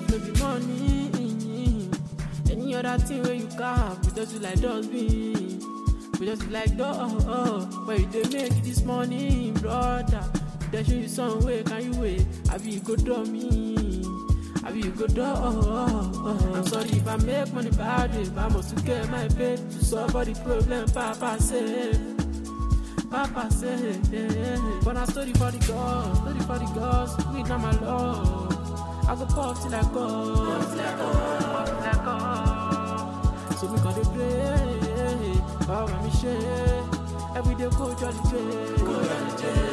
if no be money. Any other thing where you cap, we just be like dustbin. We just be like dog. Oh, where you dey make this money, brother? They show you some way, can you wait? I be you go draw me. I be you go draw. I'm sorry if I make money bad way, but I must to get my pay to solve all the problem. Papa say. Papa say, yeah. But I story for the gods, story for the gods, we not my love. I go pop till I go, pop till I go, pop till I go. So me call the pray, power me share. Every day go jolly day, go jolly day.